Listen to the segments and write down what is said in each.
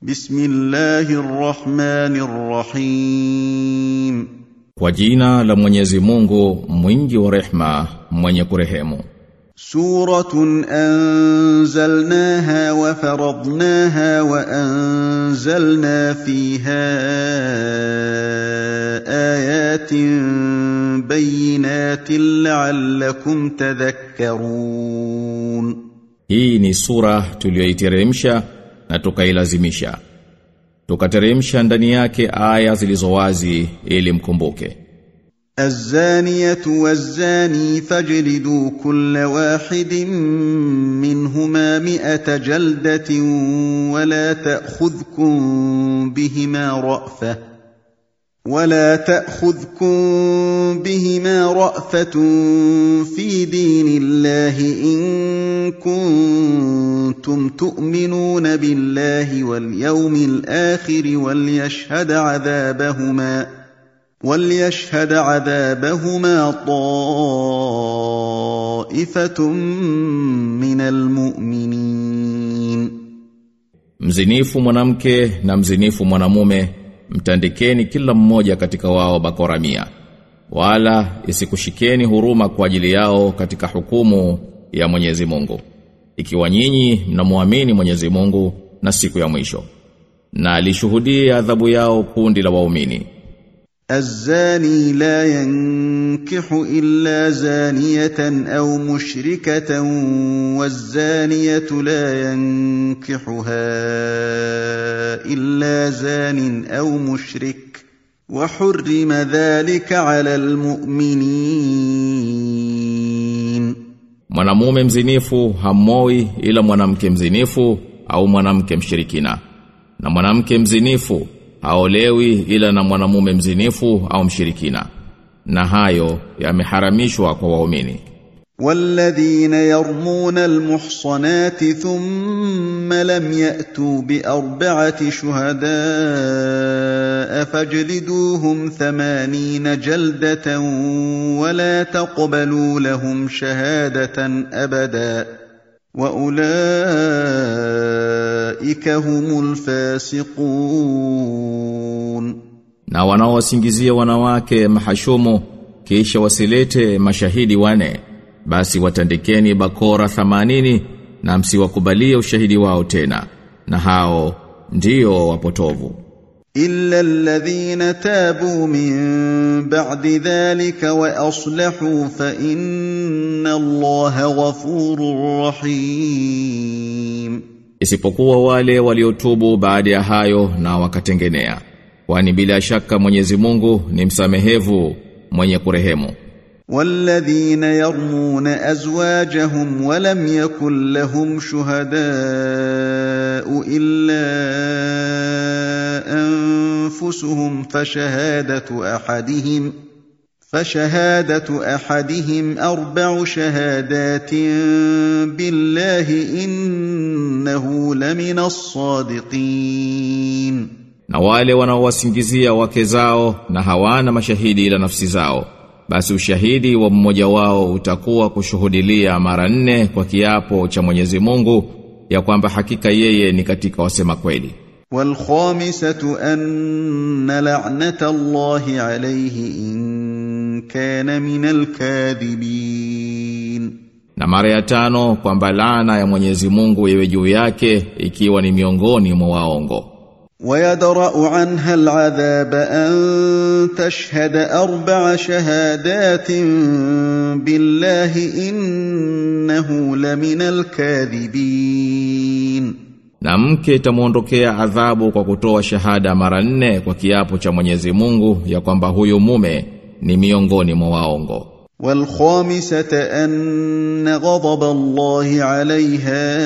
بسم الله الرحمن الرحيم Kwa jina la Mwenyezi Mungu mwingi wa rehma mwenye kurehemu سورة أنزلناها وفرضناها وأنزلنا فيها آيات بينات لعلكم تذكرون Hii ni sura tuliyoiteremsha na tukailazimisha Tukateremsha ndani yake aya zilizowazi ili mkumbuke الزانية والزاني فاجلدوا كل واحد منهما مئة جلدة ولا تأخذكم بهما رأفة ولا تأخذكم بهما رأفة في دين الله إن كنتم تؤمنون بالله واليوم الآخر وليشهد عذابهما وليشهد عذابهما طائفة من المؤمنين Mzinifu mwanamke na mzinifu mwanamume mtandikeni kila mmoja katika wao bakora mia wala isikushikeni huruma kwa ajili yao katika hukumu ya Mwenyezi Mungu ikiwa nyinyi mnamuamini Mwenyezi Mungu na siku ya mwisho na alishuhudie adhabu yao kundi la waumini الزاني لا ينكح إلا زانية أو مشركة والزانية لا ينكحها إلا زان أو مشرك وحرم ذلك على المؤمنين Mwanamume mzinifu hamoi ila mwanamke mzinifu au mwanamke mshirikina. Na mwanamke mzinifu haolewi ila na mwanamume mzinifu au mshirikina. Na hayo yameharamishwa kwa waumini. والذين يرمون المحصنات ثم لم يأتوا بأربعة شهداء فاجلدوهم ثمانين جلدة ولا تقبلوا لهم شهادة أبدا وأولئك هم الفاسقون Na wanaowasingizia wanawake mahashumu kisha wasilete mashahidi wane basi watandikeni bakora 80 na msiwakubalie ushahidi wao tena na hao ndio wapotovu إلا الذين تابوا من بعد ذلك وأصلحوا فإن الله غفور رحيم isipokuwa wale waliotubu baada ya hayo na wakatengenea kwani bila shaka Mwenyezi Mungu ni msamehevu mwenye kurehemu والذين يرمون أزواجهم ولم يكن لهم شهداء إلا أنفسهم فشهادة أحدهم فشهادة أحدهم أربع شهادات بالله إنه لمن الصادقين na wale wanaowasingizia wake zao na hawana mashahidi ila nafsi zao basi ushahidi wa mmoja wao utakuwa kushuhudilia mara nne kwa kiapo cha Mwenyezi Mungu ya kwamba hakika yeye ni katika wasema kweli والخامسة أن لعنة الله عليه إن كان من الكاذبين na mara ya tano kwamba laana ya Mwenyezi Mungu iwe juu yake ikiwa ni miongoni mwa waongo ويدرأ عنها العذاب أن تشهد أربع شهادات بالله إنه لمن الكاذبين na mke itamuondokea adhabu kwa kutoa shahada mara nne kwa kiapo cha Mwenyezi Mungu ya kwamba huyu mume ni miongoni mwa waongo والخامسة أن غضب الله عليها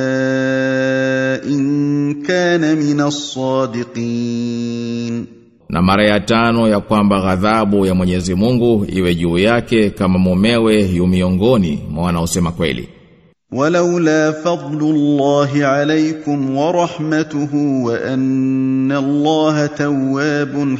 إن كان من الصادقين na mara ya tano ya kwamba ghadhabu ya Mwenyezi Mungu iwe juu yake kama mumewe yu miongoni mwa wanaosema kweli ولولا فضل الله عليكم ورحمته وأن الله تواب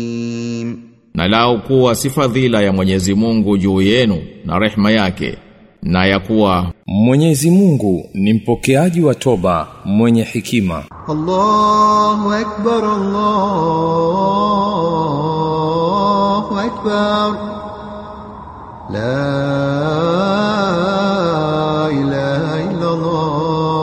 حكيم na lao kuwa si fadhila ya Mwenyezi Mungu juu yenu na rehma yake na ya kuwa Mwenyezi Mungu ni mpokeaji wa toba mwenye hikima. الله أكبر الله أكبر لا إله إلا الله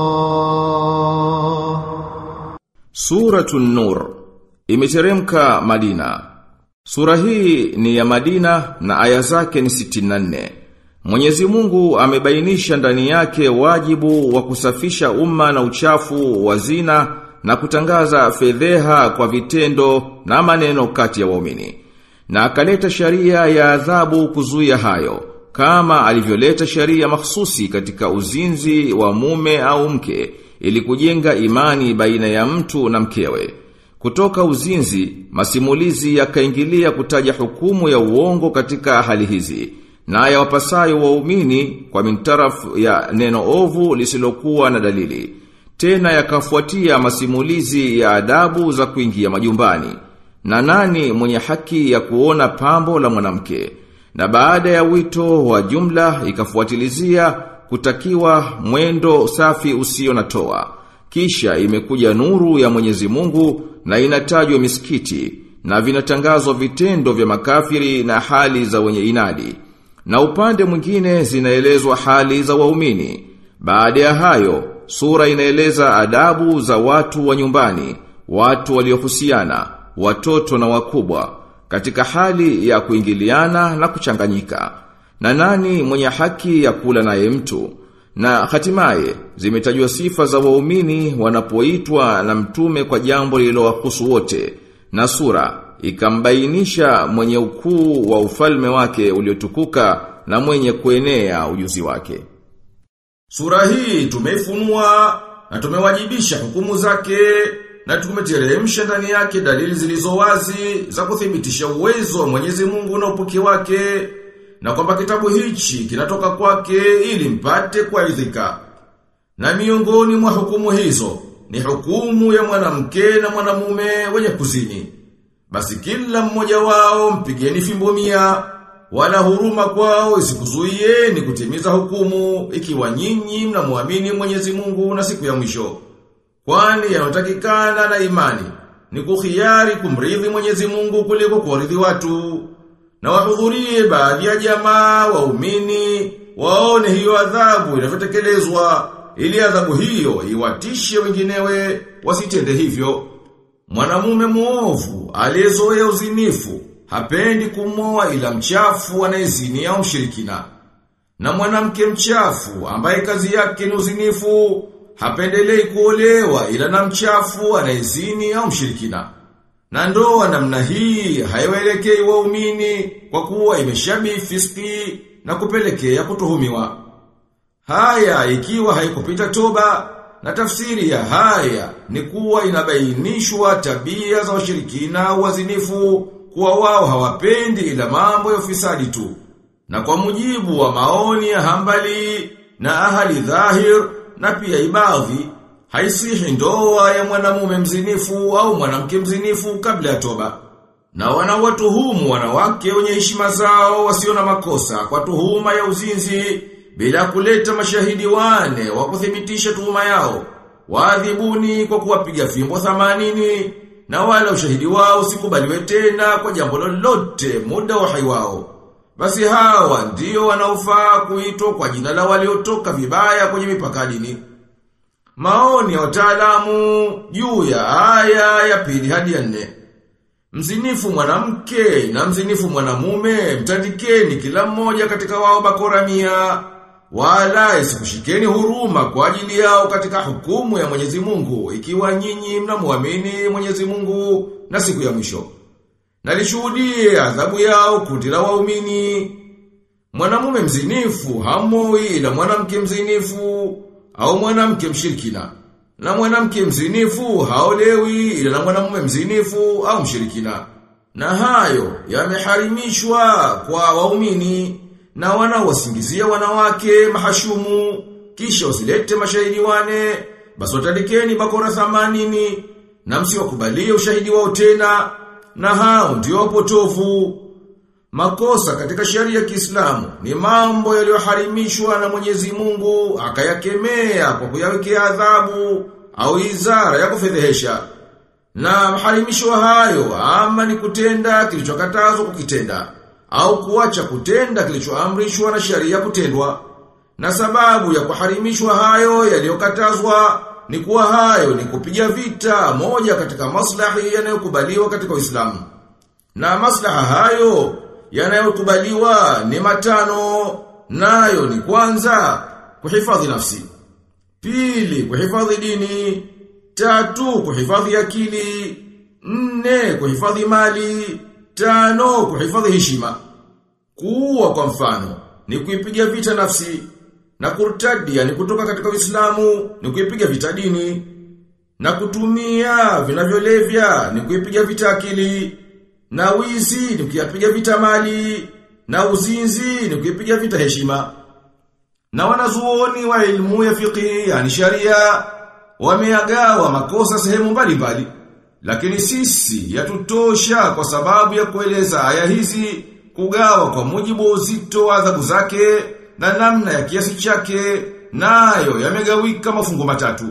Suratun Nur imeteremka Madina. Sura hii ni ya Madina na aya zake ni 64. Mwenyezi Mungu amebainisha ndani yake wajibu wa kusafisha umma na uchafu wa zina na kutangaza fedheha kwa vitendo na maneno kati ya waumini. Na akaleta sharia ya adhabu kuzuia hayo, kama alivyoleta sharia mahsusi katika uzinzi wa mume au mke, ili kujenga imani baina ya mtu na mkewe. Kutoka uzinzi, masimulizi yakaingilia kutaja hukumu ya uongo katika hali hizi, na ya wapasayo waumini kwa mintarafu ya neno ovu lisilokuwa na dalili. Tena yakafuatia masimulizi ya adabu za kuingia majumbani. Na nani mwenye haki ya kuona pambo la mwanamke? Na baada ya wito wa jumla ikafuatilizia kutakiwa mwendo safi usio na toa. Kisha imekuja nuru ya Mwenyezi Mungu na inatajwa misikiti na vinatangazwa vitendo vya makafiri na hali za wenye inadi. Na upande mwingine zinaelezwa hali za waumini. Baada ya hayo, sura inaeleza adabu za watu wa nyumbani, watu waliohusiana, watoto na wakubwa, katika hali ya kuingiliana na kuchanganyika. Na nani mwenye haki ya kula naye mtu? Na hatimaye zimetajwa sifa za waumini wanapoitwa na mtume kwa jambo lililowahusu wote. Na sura ikambainisha mwenye ukuu wa ufalme wake uliotukuka na mwenye kuenea ujuzi wake. Sura hii tumeifunua na tumewajibisha hukumu zake na tumeteremsha ndani yake dalili zilizo wazi za kuthibitisha uwezo wa Mwenyezi Mungu na upuki wake na kwamba kitabu hichi kinatoka kwake ili mpate kuaridhika. Na miongoni mwa hukumu hizo ni hukumu ya mwanamke na mwanamume wenye kuzini. Basi kila mmoja wao mpigeni fimbo mia wala huruma kwao isikuzuieni kutimiza hukumu ikiwa nyinyi mnamwamini Mwenyezi Mungu na siku ya mwisho. Kwani yanotakikana na imani ni kuhiari kumridhi Mwenyezi Mungu kuliko kuwaridhi watu. Na wahudhurie baadhi ya jamaa waumini waone hiyo adhabu inavyotekelezwa ili adhabu hiyo iwatishe wenginewe wasitende hivyo. Mwanamume muovu aliyezoea uzinifu hapendi kumoa ila mchafu anayezini au mshirikina. Na mwanamke mchafu ambaye kazi yake ni uzinifu hapendelei kuolewa ila na mchafu anayezini au mshirikina. Na ndoa namna hii haiwaelekei waumini kwa kuwa imeshabi fiski na kupelekea kutuhumiwa. Haya ikiwa haikupita toba na tafsiri ya haya ni kuwa inabainishwa tabia za washirikina au wazinifu kuwa wao hawapendi ila mambo ya ufisadi tu. Na kwa mujibu wa maoni ya hambali na ahali dhahir na pia ibadhi, haisihi ndoa ya mwanamume mzinifu au mwanamke mzinifu kabla ya toba. Na wanawatuhumu wanawake wenye heshima zao wasio na makosa kwa tuhuma ya uzinzi bila kuleta mashahidi wane wa kuthibitisha tuhuma yao. Waadhibuni kwa kuwapiga fimbo 80 na wala ushahidi wao usikubaliwe tena kwa jambo lolote muda wa hai wao. Basi hawa ndio wanaofaa kuitwa kwa jina la waliotoka vibaya kwenye mipaka dini. Maoni ya wataalamu juu ya aya ya pili hadi ya nne. Mzinifu mwanamke na mzinifu mwanamume mtandikeni kila mmoja katika wao bakora mia wala isikushikeni huruma kwa ajili yao katika hukumu ya Mwenyezi Mungu ikiwa nyinyi mnamwamini Mwenyezi Mungu na siku ya mwisho. Na lishuhudie adhabu yao kundi la waumini. Mwanamume mzinifu hamoi ila mwanamke mzinifu au mwanamke mshirikina. Na mwanamke mzinifu haolewi ila na mwanamume mzinifu au mshirikina. Na hayo yameharimishwa kwa waumini na wanaowasingizia wanawake mahashumu kisha usilete mashahidi wane basi watandikeni bakora 80 na msiwakubalie ushahidi wao tena na hao ndio wapotofu Makosa katika sheria ya Kiislamu ni mambo yaliyoharimishwa na Mwenyezi Mungu akayakemea kwa kuyawekea adhabu au izara ya kufedhehesha. Na maharimisho hayo ama ni kutenda kilichokatazwa kukitenda au kuacha kutenda kilichoamrishwa na sheria kutendwa. Na sababu ya kuharimishwa hayo yaliyokatazwa ni kuwa hayo ni kupiga vita moja katika maslahi yanayokubaliwa katika Uislamu. Na maslaha hayo yanayokubaliwa ni matano nayo ni kwanza kuhifadhi nafsi. Pili kuhifadhi dini, tatu kuhifadhi akili, nne kuhifadhi mali, tano kuhifadhi heshima. Kuua kwa mfano ni kuipiga vita nafsi na kurtadi yani kutoka katika Uislamu ni kuipiga vita dini na kutumia vinavyolevya ni kuipiga vita akili na wizi ni kuipiga vita mali na uzinzi ni kuipiga vita heshima na wanazuoni wa ilmu ya fiqh yani sharia wameagawa makosa sehemu mbalimbali lakini sisi yatutosha kwa sababu ya kueleza aya hizi kugawa kwa mujibu wa uzito wa adhabu zake na namna ya kiasi chake nayo yamegawika mafungo matatu.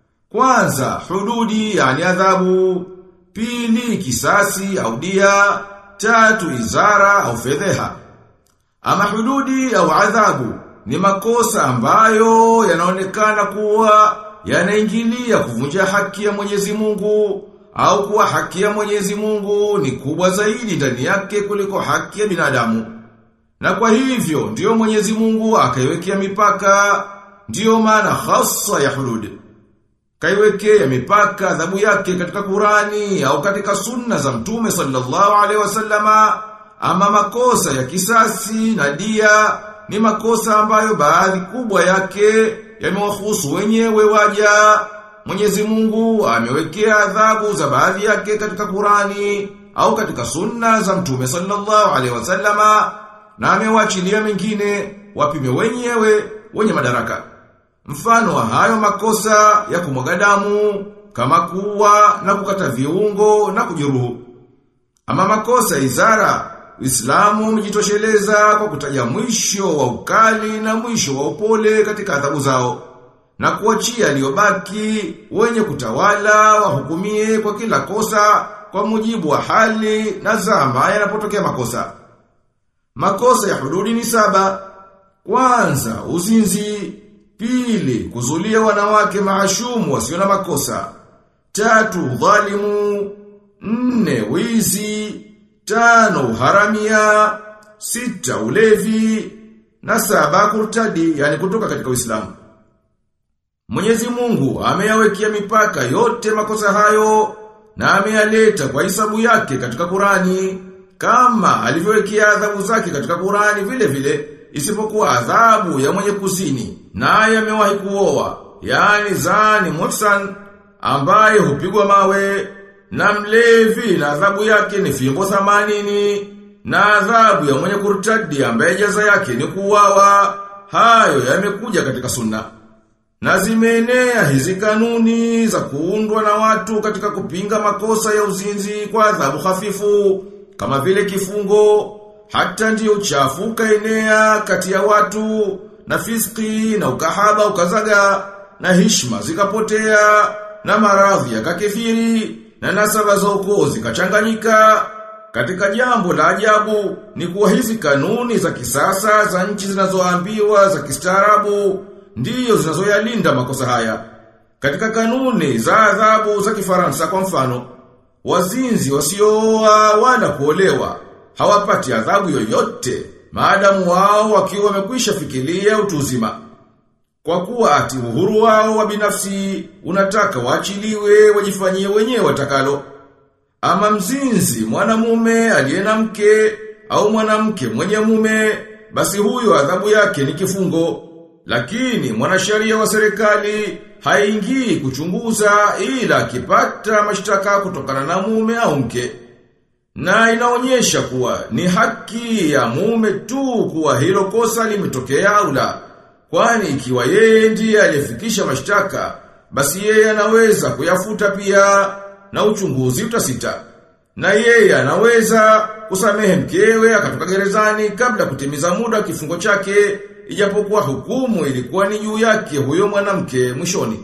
Kwanza hududi yani adhabu, pili kisasi au dia, tatu izara au fedheha. Ama hududi au adhabu ni makosa ambayo yanaonekana kuwa yanaingilia kuvunja haki ya Mwenyezi Mungu au kuwa haki ya Mwenyezi Mungu ni kubwa zaidi ndani yake kuliko haki ya binadamu. Na kwa hivyo ndiyo Mwenyezi Mungu akaiwekea mipaka, ndiyo maana hasa ya hudud. Kaiwekea mipaka adhabu yake katika Qurani au katika sunna za Mtume sallallahu alaihi wasallama ama makosa ya kisasi na dia ni makosa ambayo baadhi kubwa yake yamewahusu wenyewe waja. Mwenyezi Mungu amewekea adhabu za baadhi yake katika Qurani au katika sunna za Mtume sallallahu alaihi wasallama na amewachilia mengine wapime wenyewe wenye madaraka. Mfano wa hayo makosa ya kumwaga damu kama kuwa na kukata viungo na kujeruhu. Ama makosa ya izara, Uislamu umejitosheleza kwa kutaja mwisho wa ukali na mwisho wa upole katika adhabu zao na kuachia aliyobaki wenye kutawala wahukumie kwa kila kosa kwa mujibu wa hali na zama yanapotokea makosa. Makosa ya hududi ni saba. Kwanza, uzinzi. Pili, kuzulia wanawake maashumu wasio na makosa. Tatu, dhalimu. Nne, wizi. Tano, uharamia. Sita, ulevi. Na saba, kurtadi, yani kutoka katika Uislamu. Mwenyezi Mungu ameyawekea mipaka yote makosa hayo na ameyaleta kwa hisabu yake katika Qurani kama alivyowekea adhabu zake katika Qurani vile vile isipokuwa adhabu ya mwenye kuzini naye amewahi kuoa yani zani mutsan ambaye hupigwa mawe na mlevi na adhabu yake ni fimbo 80 na adhabu ya mwenye kurtadi ambaye jaza yake ni kuuawa hayo yamekuja katika sunna na zimeenea hizi kanuni za kuundwa na watu katika kupinga makosa ya uzinzi kwa adhabu hafifu kama vile kifungo hata ndiyo uchafu ukaenea kati ya watu na fiski na ukahaba ukazaga na hishma zikapotea na maradhi yakakithiri na nasaba za ukoo zikachanganyika katika jambo la ajabu ni kuwa hizi kanuni za kisasa za nchi zinazoambiwa za kistaarabu ndiyo zinazoyalinda makosa haya. Katika kanuni za adhabu za kifaransa kwa mfano, wazinzi wasiooa wala kuolewa hawapati adhabu yoyote maadamu wao wakiwa wamekwisha fikiria utu uzima. Kwa kuwa ati uhuru wao wa binafsi unataka waachiliwe wajifanyie wenyewe watakalo. Ama mzinzi mwanamume aliye na mke au mwanamke mwenye mume basi huyo adhabu yake ni kifungo. Lakini mwanasheria wa serikali haingii kuchunguza ila akipata mashtaka kutokana na mume au mke. Na inaonyesha kuwa ni haki ya mume tu kuwa hilo kosa limetokea au la. Kwani ikiwa yeye ndiye aliyefikisha mashtaka, basi yeye anaweza kuyafuta pia na uchunguzi utasita. Na yeye anaweza kusamehe mkewe akatoka gerezani kabla kutimiza muda wa kifungo chake ijapokuwa hukumu ilikuwa ni juu yake huyo mwanamke mwishoni.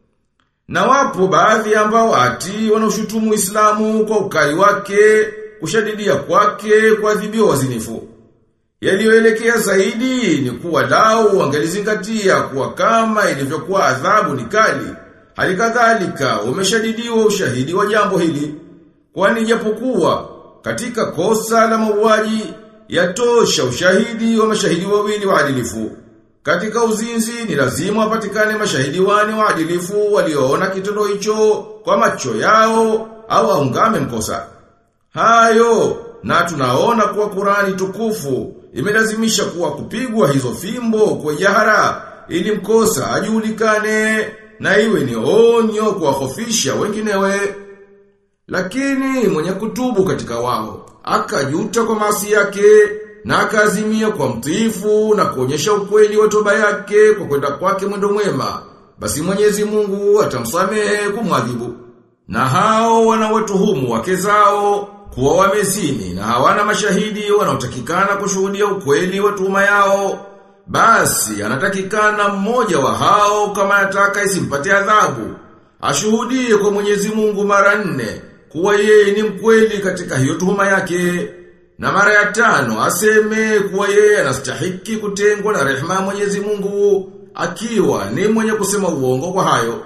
Na wapo baadhi ambao ati wanaoshutumu Uislamu kwa ukali wake, kushadidia kwake, kuadhibiwa wazinifu. Yaliyoelekea zaidi ni kuwa lau wangelizingatia kuwa kama ilivyokuwa adhabu ni kali, halikadhalika umeshadidiwa ushahidi wa jambo hili. Kwani japokuwa katika kosa la mauaji yatosha ushahidi wa mashahidi wawili waadilifu. Katika uzinzi ni lazima wapatikane mashahidi wani waadilifu walioona kitendo hicho kwa macho yao au aungame mkosa. Hayo na tunaona kuwa Qurani tukufu imelazimisha kuwa kupigwa hizo fimbo kwa jahara ili mkosa ajulikane na iwe ni onyo kuwahofisha wenginewe. Lakini mwenye kutubu katika wao akajuta kwa maasi yake na akaazimia kwa mtiifu na kuonyesha ukweli wa toba yake kwa kwenda kwake mwendo mwema basi Mwenyezi Mungu atamsamehe kumwadhibu na hao wanawatuhumu wake zao kuwa wamezini na hawana mashahidi wanaotakikana kushuhudia ukweli wa tuhuma yao basi anatakikana mmoja wa hao kama anataka isimpate adhabu ashuhudie kwa Mwenyezi Mungu mara nne kuwa yeye ni mkweli katika hiyo tuhuma yake na mara ya tano aseme kuwa yeye anastahiki kutengwa na rehema ya Mwenyezi Mungu akiwa ni mwenye kusema uongo kwa hayo.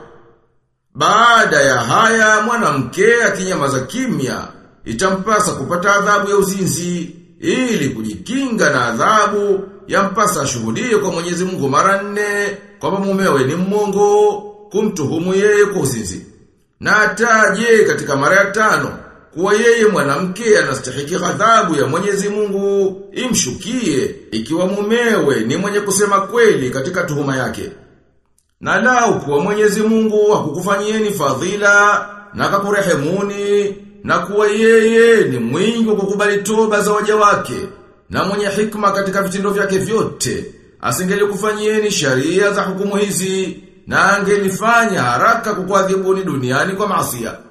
Baada ya haya mwanamke akinyamaza kimya itampasa kupata adhabu ya uzinzi ili kujikinga na adhabu yampasa ashuhudie kwa Mwenyezi Mungu mara nne kwamba mumewe ni mmongo kumtuhumu yeye kwa uzinzi. Na ataje katika mara ya tano kuwa yeye mwanamke anastahiki ghadhabu ya Mwenyezi Mungu imshukie ikiwa mumewe ni mwenye kusema kweli katika tuhuma yake. Na lau kuwa Mwenyezi Mungu hakukufanyieni fadhila na akakurehemuni na kuwa yeye ni mwingi wa kukubali toba za waja wake na mwenye hikma katika vitendo vyake vyote asingelikufanyieni sharia za hukumu hizi na angelifanya haraka kukuadhibuni duniani kwa maasiya.